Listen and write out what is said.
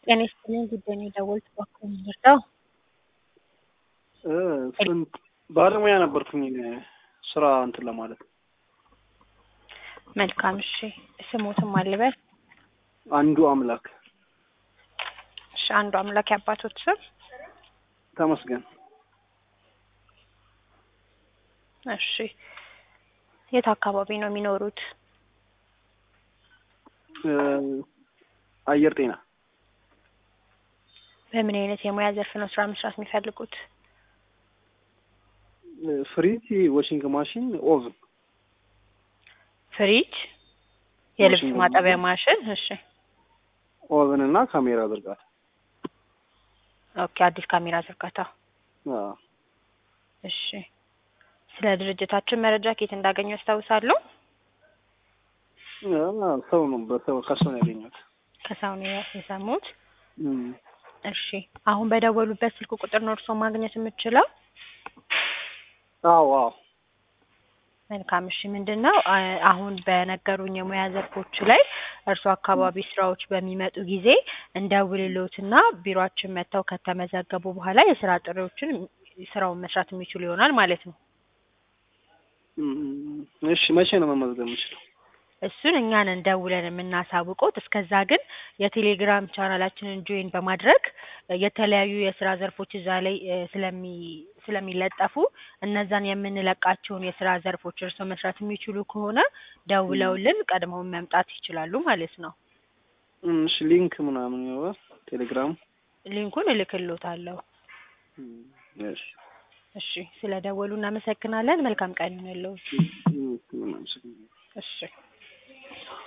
ጤና ይስጥልኝ ጉዳይ ነው የደወልኩት እባክዎ ምንድነው? ስንት ባለሙያ ነበርኩኝ ስራ እንትን ለማለት መልካም እሺ ስሞትም አልበል አንዱ አምላክ እሺ አንዱ አምላክ የአባቶት ስም ተመስገን እሺ የት አካባቢ ነው የሚኖሩት? አየር ጤና በምን አይነት የሙያ ዘርፍ ነው ስራ መስራት የሚፈልጉት? ፍሪጅ፣ ዋሽንግ ማሽን፣ ኦቭን ፍሪጅ፣ የልብስ ዋሽንግ ማጠቢያ ማሽን። እሺ ኦቭን እና ካሜራ ዝርጋታ ኦኬ አዲስ ካሜራ ዝርጋታ። አዎ። እሺ ስለ ድርጅታችን መረጃ ከየት እንዳገኙ ያስታውሳሉ? አዎ፣ ሰው ነው በሰው ከሰው ነው ያገኘሁት። ከሰው ነው የሰሙት? እም፣ እሺ አሁን በደወሉበት ስልክ ቁጥር ነው እርስዎ ማግኘት የምችለው? አዎ አዎ መልካም እሺ ምንድን ነው አ- አሁን በነገሩኝ የሙያ ዘርፎች ላይ እርሱ አካባቢ ስራዎች በሚመጡ ጊዜ እንደውልሎትና ቢሮአችን መጥተው ከተመዘገቡ በኋላ የስራ ጥሪዎችን ስራውን መስራት የሚችሉ ይሆናል ማለት ነው። እም፣ እሺ መቼ ነው መመዝገብ የምችለው? እሱን እኛን እንደውለን የምናሳውቀውት። እስከዛ ግን የቴሌግራም ቻናላችንን ጆይን በማድረግ የተለያዩ የስራ ዘርፎች እዛ ላይ እ፣ ስለሚ ስለሚለጠፉ እነዛን የምንለቃቸውን የስራ ዘርፎች እርስዎ መስራት የሚችሉ ከሆነ ደውለውልን ቀድመውን መምጣት ይችላሉ ማለት ነው። እም፣ እሺ ሊንክ ምናምን ይኖራል ቴሌግራም? ሊንኩን እልክልዎታለሁ። እም፣ እሺ እሺ ስለ ደወሉ እናመሰግናለን። መልካም ቀን ይሁንልዎ። እም፣ ምናምን እሺ